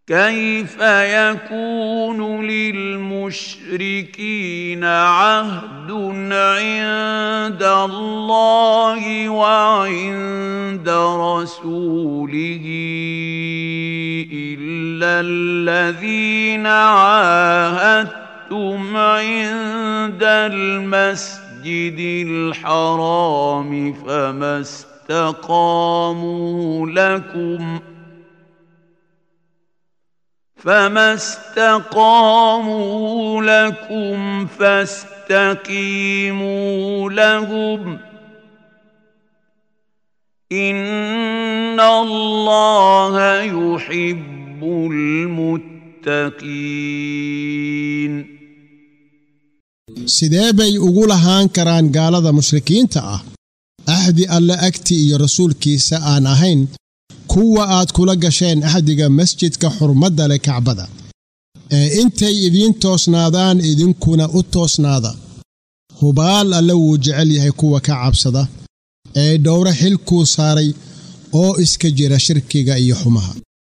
كيف يكون للمشركين عهد عند الله وعند رسوله الا الذين عاهدتم عند المسجد الحرام فما استقاموا لكم فما استقاموا لكم فاستقيموا لهم ان الله يحب المتقين sidee bay ugu lahaan karaan gaalada mushrikiinta ah axdi alle agti iyo rasuulkiisa aan ahayn kuwa aad kula gasheen axdiga masjidka xurmadda leh kacbada ee intay idiin toosnaadaan idinkuna u toosnaada hubaal alle wuu jecel yahay kuwa ka cabsada ee dhowro xilkuu saaray oo iska jira shirkiga iyo xumaha